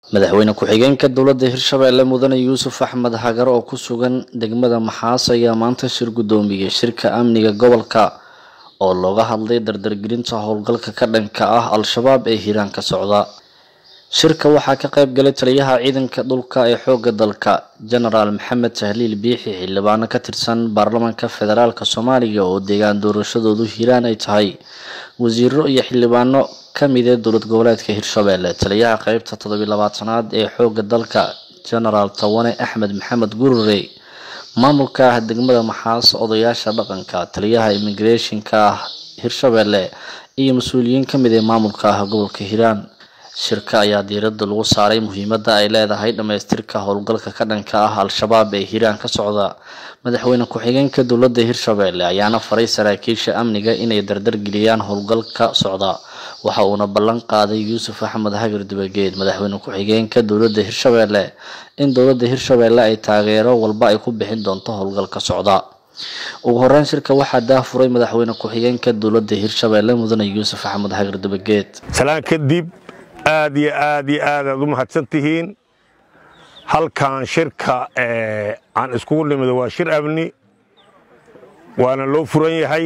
madaxweyne ku-xigeenka dowladda hirshabeelle mudane yuusuf axmed hagar oo ku sugan degmada maxaas ayaa maanta shir guddoomiyey shirka amniga gobolka oo looga hadlay dardargelinta howlgalka ka dhanka ah al-shabaab ee hiiraan ka socda shirka waxaa ka qayb galay taliyaha ciidanka dhulka ee xoogga dalka genaraal maxamed tahliil biixi xildhibaano ka tirsan baarlamaanka federaalk soomaaliya oo deegaan doorashadoodu hiiraan ay tahay wasiiro iyo xildhibaano kamida dowlad goboleedka hirshabeelle taliyaha qeybta toddobiy labaatanaad ee xoogga dalka genaraal tawane axmed maxamed gurure maamulka ah degmada maxaas odayaasha dhaqanka taliyaha immigrationka ah hirshabeelle iyo mas-uuliyiin kamid ee maamulka ah gobolka hiiraan shirka ayaa diiradda lagu saaray muhiimadda ay leedahay dhammaystirka howlgalka ka dhanka ah al-shabaab ee hiiraan ka socda madaxweyne ku-xigeenka dowladda hirshabeelle ayaana faray saraakiisha amniga inay dardargeliyaan howlgalka socda waxa uuna ballan qaaday yuusuf axmed hagar dibageed madaxweyne ku-xigeenka dowladda hirshabeelle in dowladda hirshabeelle ay taageero walba ay ku bixin doonto howlgalka socda ugu horeyn shirka waxaa daafuray madaxweyne ku-xigeenka dowladda hirshabeelle mudane yuusuf axmed hagar dibageed salaan kadib aad iyo aad iyo aad aad u mahadsan tihiin halkan shirka aan iskugu nimido waa shir amni waana loo furan yahay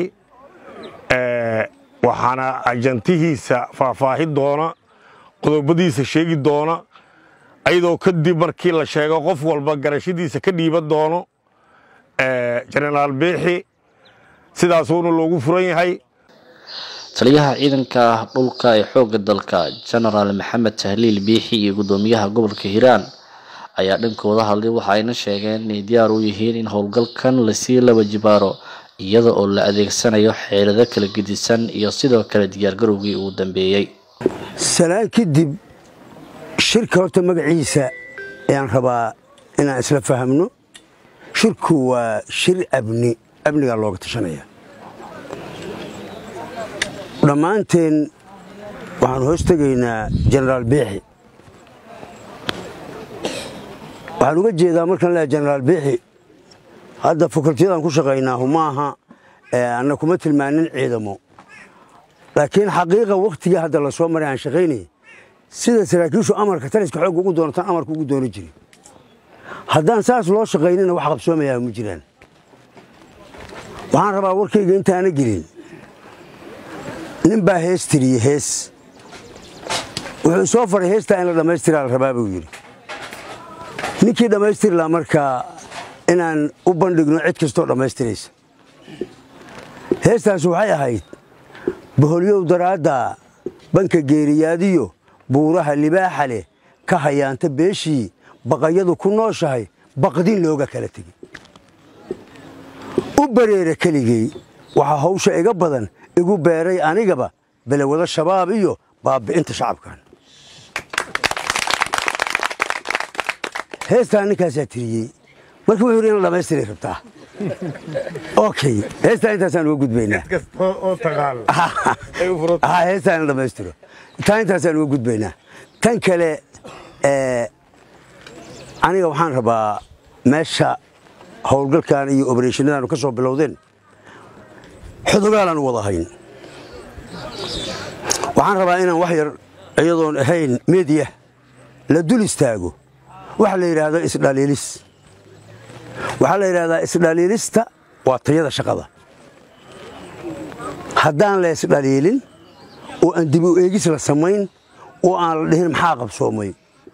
waxaana ajantihiisa faahfaahin doona qodobadiisa sheegi doona ayadoo kadib markii la sheego qof walba garashadiisa ka dhiiban doono jenaraal biixi sidaasuuna loogu furan yahay taliyaha ciidanka dhulka ee xoogga dalka genaraal maxamed tahliil biixi iyo guddoomiyaha gobolka hiiraan ayaa dhankooda hadlay waxa ayna sheegeen inay diyaar u yihiin in howlgalkan lasii laba jibaaro iyada oo la adeegsanayo xeelado kala gedisan iyo sidoo kale diyaargarowgii uu dambeeyey salaan kadib shirka horta magaciisa ayaan rabaa inaan isla fahamno shirku waa shir abni amnigaa looga tashanaya dhammaanteen waxaan hoos tegaynaa jenaraal biixi waxaan uga jeedaa markaan leehay jenaraal biixi hadda fakultiyadaan ku shaqaynaahu maaha anna kuma tilmaanin ciidamo laakiin xaqiiqa wakhtigii hadda la soo maray aan shaqaynayay sida saraakiishu amarka taliska xoogga ugu doonataan amarka ugu doona jiri haddaan saas loo shaqaynina wax qabsoomayaa ma jiraan waxaan rabaa warkayga intaana gelin nin baa hees tiriyey hees wuxuu soo faray heestaa in la dhammaystiraa la rabaa buu yidhi ninkii dhammaystiri laha markaa inaan u bandhigno cid kastoo dhammaystiraysa heestaasi waxay ahayd boholyow daraadda banka geeriyaadiyo buuraha libaaxa leh ka hayaanta beeshii baqayadu ku nooshahay baqdin looga kala tegey u bareera keligey waxaa hawsha iga badan igu beeray anigaba belewado shabaab iyo baabi'inta shacabkan heestaa ninkaasaa tiriyey marka wuxuu yidhi in la dhamaystiray rabtaa okay heestaa intaasaan uga gudbaynaa heestaa in la dhammaystiro taa intaasaan uga gudbaynaa tan kale aniga waxaan rabaa meesha howlgalkan iyo obereshannadaanu ka soo bilowdeen xudogaalaan u wada hayn waxaan rabaa inaan wax yar iyadoon ahayn mediya la dul istaago waxa la yidhaahdo isdhaliilis waxaa la yidhahdaa isdhaliilista waa tayada shaqada haddaan la isdhaliilin oo aan dib u eegis la samayn oo aan la dhihin maxaa qabsoomay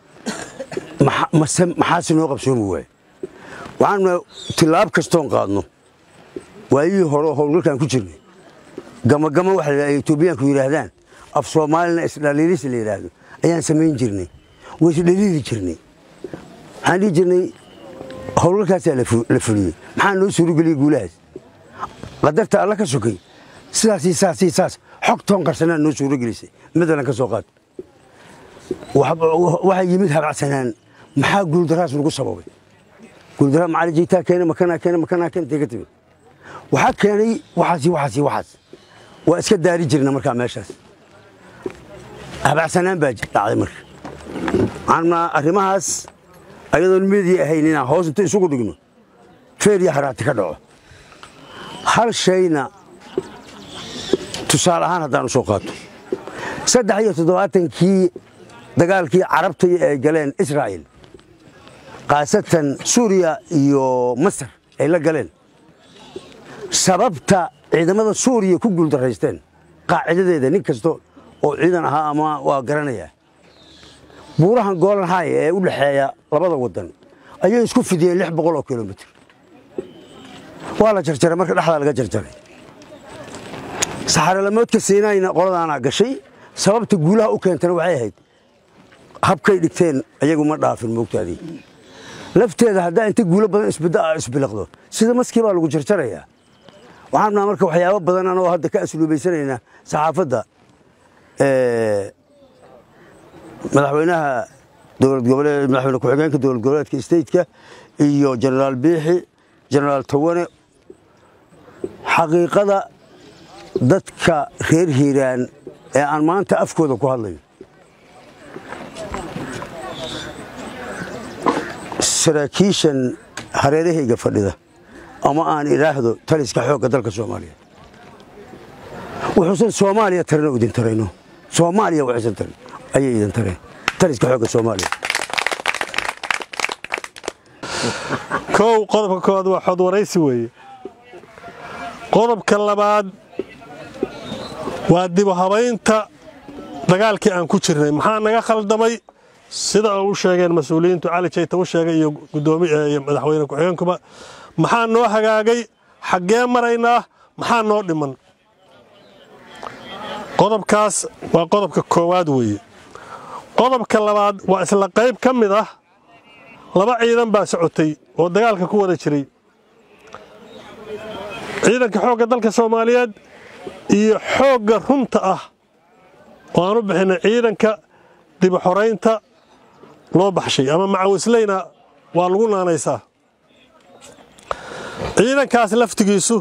maxaase noo qabsoomi waay waxaanuna tilaab kastoon qaadno waayihii hore oo howlgalkaan ku jirnay gamagama waxa la etoobiyaanku yidhaahdaan af soomaalina isdhaliilis la yidhaahdo ayaan samayn jirnay way isdhaliili jirnay waxaan dhihi jirnay howlgalkaasaa la fuliyey maxaa noo suurageliyey guulahaas qadarta alla ka sokay sidaasii saasii saas xogtoon qarsanaa noo suuragelisay madalan ka soo qaad waxaa yimid habacsanaan maxaa guuldaraas lagu sababay guuldaraa macalijiitaa keena makanaa keena makanaa keena tega timid waxaa keenay waxaasi waxaasi waxaas waa iska daari jirna markaa meeshaas habacsanaan baa dhacday marka waxaan arrimahaas ayadoon media ahayn inaan hoos inta isugu dhigno feer iyo haraati ka dhaco hal shayna tusaale ahaan haddaan u soo qaato saddex iyo toddobaatankii dagaalkii carabta ay galeen israa'il khaasatan suuriya iyo masar ay la galeen sababta ciidamada suuriya ku guuldaraysteen qaacidadeeda nin kasta oo ciidan ahaa ama waa garanayaa buurahan golan hay ee u dhexeeya labada wadan ayay isku fidiyeen lix boqol oo kilomitr waa la jarjaray marka dhexdaa laga jarjaray saxaralamoodka siinayna qoladaanaa gashay sababta guulaha u keentana waxay ahayd habkay dhigteen ayagu ma dhaafin moogtaadii lafteeda haddaa inta guulo badan isbiliqdo sida maskii baa lagu jarjarayaa waxaan naa marka waxyaabo badan anoo hadda ka asluubaysanaynaa saxaafadda madaxweynaha dowlad goboleed madaxweyne ku-xigeenka dowlad goboleedka stateka iyo jenaraal biixi jenaraal tawane xaqiiqada dadka reer hiiraan ee aan maanta afkooda ku hadlayo saraakiishan hareerahayga fadhida ama aan idhaahdo taliska xoogga dalka soomaaliya wuxuusan soomaaliya tarina idin tarayno soomaaliya waxaysan tarin ayay idin tareen taliska xoogga soomaaliya kow qodobka koowaad waa xod waraysi weeye qodobka labaad waa dibu habaynta dagaalkii aan ku jirnay maxaa naga khaldamay sida u sheegeen mas-uuliyiintu cali jayta u sheegay iyo gudoomiyo madaxweyne ku-xigeenkuba maxaa noo hagaagay xaggee maraynaa maxaa noo dhiman qodobkaas waa qodobka koowaad weeye qodobka labaad waa isla qayb ka mid ah laba ciidan baa socotay oo dagaalka ku wada jiray ciidanka xoogga dalka soomaaliyeed iyo xoogga runta ah oo aan u bixinay ciidanka dibu xoraynta loo baxshay ama macawisleyna waa lagu naanaysaa ciidankaas laftigiisu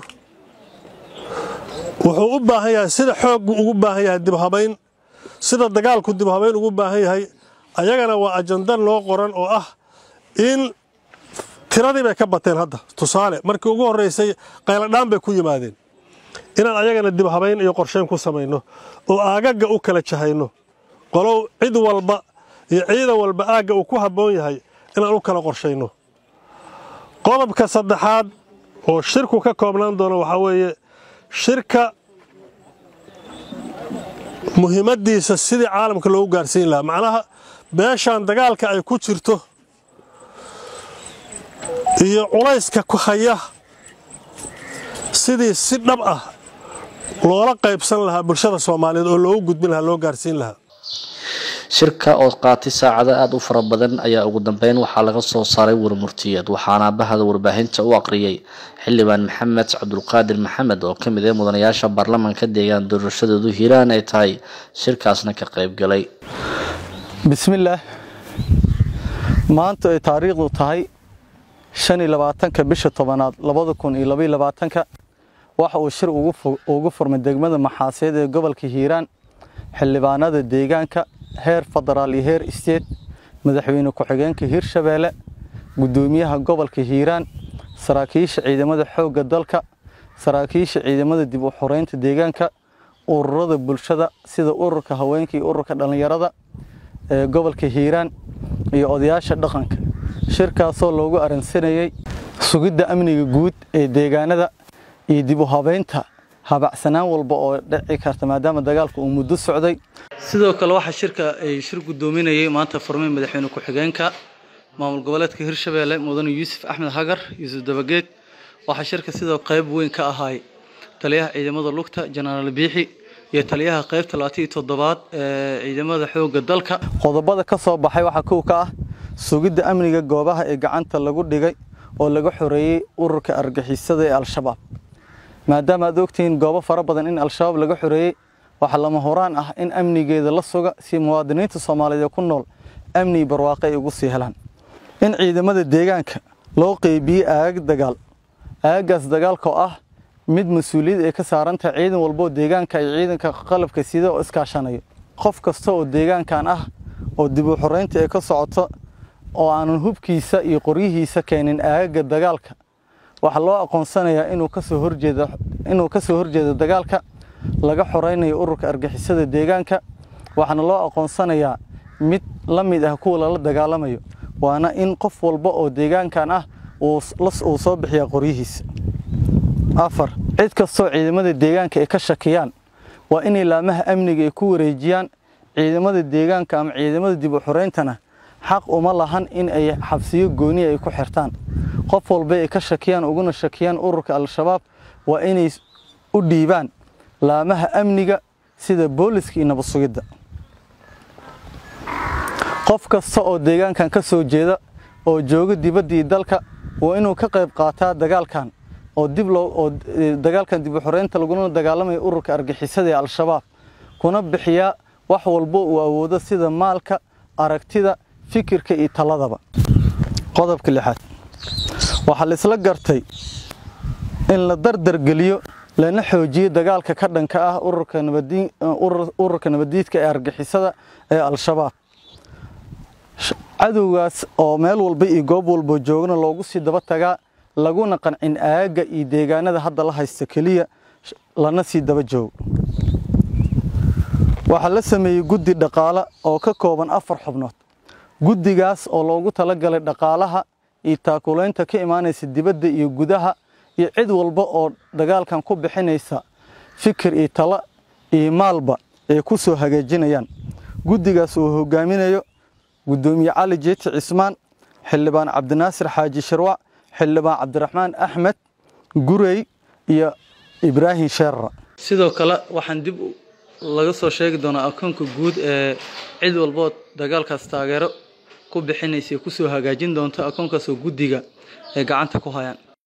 wuxuu u baahan yahay sida xooggu ugu baahan yahay dibhabayn sida dagaalku dibhabayn ugu baahan yahay ayagana waa ajanda loo qoran oo ah in tiradii bay ka bateen hadda tusaale markii ugu horraysay qayladhaan bay ku yimaadeen inaan ayagana dibhabayn iyo qorsheyn ku samayno oo aagagga u kala jahayno qolow cid walba iyo ciidan walba aagga uu ku habboon yahay inaan u kala qorshayno qodobka saddexaad oo shirku ka koobnaan doono waxaa weeye shirka muhiimaddiisa sidii caalamka loogu gaarsiin lahaa macnaha meeshaan dagaalka ay ku jirto iyo culayska ku haya sidii si dhab ah loola qaybsan lahaa bulshada soomaaliyeed oo loogu gudbin lahaa loo gaarsiin lahaa shirka oo qaatay saacado aada u fara badan ayaa ugu dambeyn waxaa laga soo saaray warmurtiyeed waxaana bahda warbaahinta u aqriyay xildhibaan maxamed cabdulqaadir maxamed oo ka mid ah mudanayaasha baarlamaanka deegaan doorashadoodu hiiraan ay tahay shirkaasna ka qaybgalay bismillaah maanta ay taariikhdu tahay shan iyo labaatanka bisha tobanaad labada kun iyo labaiyo labaatanka waxa uu shir ugu furmay degmada maxaaseed ee gobolka hiiraan xildhibaanada deegaanka heer federaal iyo heer isteed madaxweyne ku-xigeenka hiirshabeelle guddoomiyaha gobolka hiiraan saraakiisha ciidamada xoogga dalka saraakiisha ciidamada dib u xoreynta deegaanka ururada bulshada sida ururka haweenka iyo ururka dhallinyarada ee gobolka hiiraan iyo odayaasha dhaqanka shirkaasoo loogu aransanayey sugidda amniga guud ee deegaanada iyo dib u habeynta habacsanaan walba oo dhici karta maadaama dagaalku uu muddo socday sidoo kale waxaa shirka ay shir guddoominayay maanta furmay madaxweyne ku-xigeenka maamul goboleedka hirshabeelle mudane yuusuf axmed hagar yuusuf dabageed waxaa shirka sidoo qayb weyn ka ahaay taliyaha ciidamada lugta jenaraal biixi iyo taliyaha qaybta labaatan iyo toddobaad ee ciidamada xoogga dalka qodobada ka soo baxay waxaa kow ka ah sugidda amniga goobaha ee gacanta lagu dhigay oo laga xoreeyey ururka argixisada ee al-shabaab maadaama aad ogtihiin goobo fara badan in al-shabaab laga xoreeyey waxaa lama horaan ah in amnigeeda la suga si muwaadiniinta soomaaliyeed ee ku nool amni barwaaqe ay ugu sii helaan in ciidamada deegaanka loo qeybiyey aagag dagaal aagagaas dagaalka oo ah mid mas-uuliyad ay ka saaran tahay ciidan walboo deegaanka iyo ciidanka qalabka sida oo iskaashanayo qof kasta oo deegaankan ah oo dib u xoreynta ay ka socoto oo aanan hubkiisa iyo qoryihiisa keenin aagaga dagaalka waxaa loo aqoonsanayaa inuu kasoo horjeedo inuu kasoo horjeedo dagaalka laga xoreynayo ururka argixisada deegaanka waxaana loo aqoonsanayaa mid la mid ah kuwa lala dagaalamayo waana in qof walba oo deegaankan ah uu soo bixiyaa qoryihiisa afar cid kastoo ciidamada deegaanka ay ka shakiyaan waa inay laamaha amniga ay ku wareejiyaan ciidamada deegaanka ama ciidamada dib u xoreyntana xaq uma lahan in ay xabsiyo gooniya ay ku xirtaan qof walba ay ka shakiyaan uguna shakiyaan ururka al-shabaab waa inay u dhiibaan laamaha amniga sida booliska iyo nabad sugidda qof kasta oo deegaankan ka soo jeeda oo jooga dibaddii dalka waa inuu ka qayb qaataa dagaalkan oo dib loo oo dagaalkan dib u xoreynta laguna dagaalamayo ururka argixisada ee al-shabaab kuna bixiyaa wax walbo uu awoodo sida maalka aragtida fikirka iyo taladaba qodobka lixaad waxaa la isla gartay in la dardargeliyo lana xoojiyo dagaalka ka dhanka ah ururka nabadiidka ee argixisada ee al-shabaab cadowgaas oo meel walba iyo goob walba joogna loogu sii daba tagaa laguna qancin aagga iyo deegaanada hadda la haysta keliya lana sii daba joogo waxaa la sameeyey guddi dhaqaale oo ka kooban afar xubnood guddigaas oo loogu talagalay dhaqaalaha iyo taakulaynta ka imaanaysa dibadda iyo gudaha iyo cid walba oo dagaalkan ku bixinaysa fikir iyo talo iyo maalba ay ku soo hagaajinayaan guddigaas uu hogaaminayo gudoomiye cali jeeti cismaan xildhibaan cabdinaasir xaaji shirwac xildhibaan cabdiraxmaan axmed gurey iyo ibraahim sheerra sidoo kale waxaan dib laga soo sheegi doonaa akoonka guud ee cid walbood dagaalkaas taageero ku bixinaysa ku soo hagaajin doonto akoonkaasoo guddiga ay gacanta ku hayaan